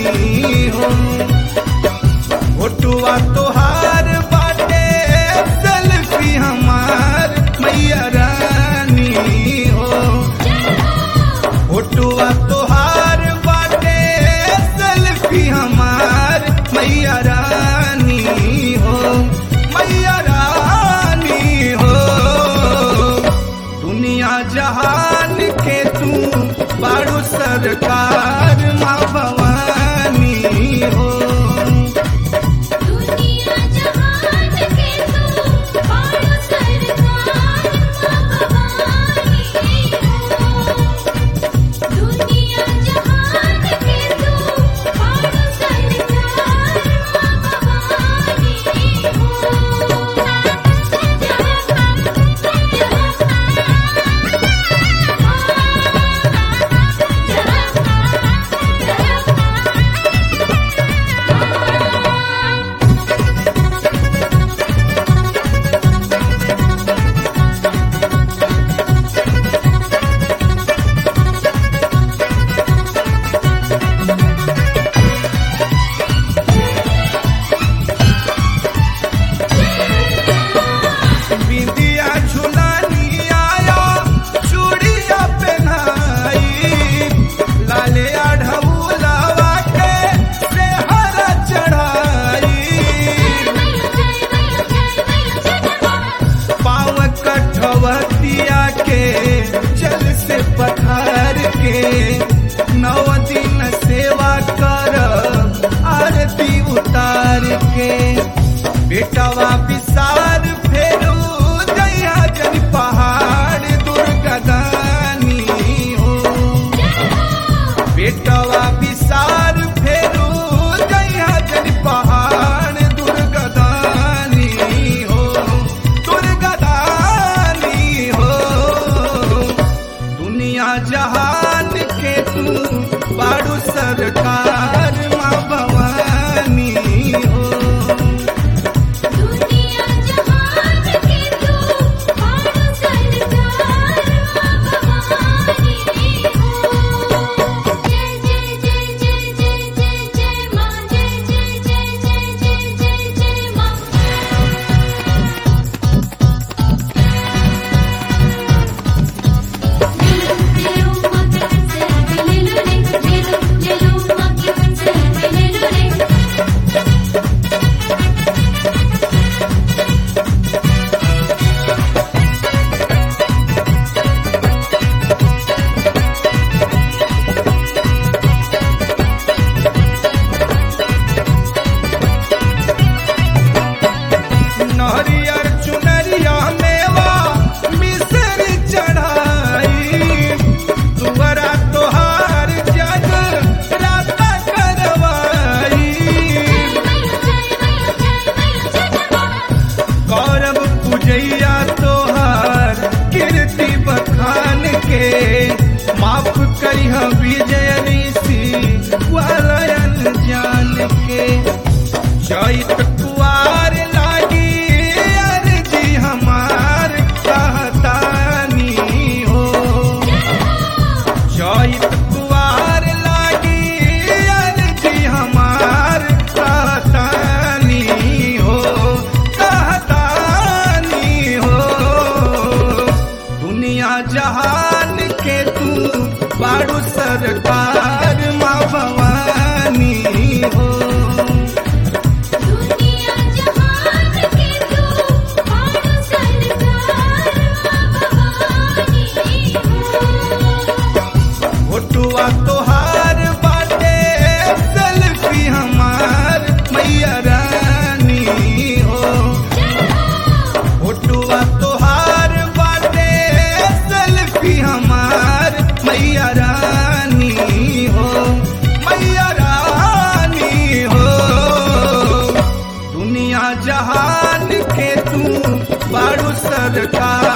हो फोटुआ तोहार बाटे सेल्फी हमार मैया रानी हो फोटुआ तोहार बाटे सेल्फी हमार मैया रानी हो मैया रानी हो दुनिया जहान के तू बारू सरकार माँ भवानी हो दुनिया जहान के तू बारो सरकार भवानी हो दुनिया जहान के तू बारो सरकार भवानी बिंदिया झुलानी आया चूड़िया पहनाई लाले आढ़ऊलावा के सेहरा चढ़ाई पाँव कठवतिया के जल से पथार के नौ दिन सेवा कर आरती उतार के बेटवा विसार फेरू जया जन पहाड़ दुर्गा दानी हो बेटवा विसार फेरू जया जन पहाड़ दुर्गा दानी हो दुर्गा दानी हो दुनिया जहान के तू बारू सरकार माँ भवानी हो दुनिया जहान के तू बारो सरकार भवानी हो जय जय जय जय जय जय जय मां जय जय जय जय जय जय जय मां लेलो मां के से लेलो रे लेलो लेलो मां के से लेलो रे नहरियर चुनरिया मेवा मिसर चढ़ाई तुअरा तोहार जग राता करवाई गौरव पूजैया तोहार कीर्ति बखान के माफ करिह विजय ऋषि वालयन जान के चैत कुआर लागी अर्जी हमार कहतानी हो चैत कुआर लागी अर्जी हमार कहतानी हो कहतानी हो दुनिया जहान के तू बारू सरकार माँ भवानी हो दुनिया जहान के तू बारो सरकार भवानी हो फोटुआ तोहार बाटे सेल्फी हमार मैया रानी हो फोटुआ तोहार बाटे सेल्फी हमार मैया रानी हो मैया रानी हो दुनिया जहान के तू बारू सरकार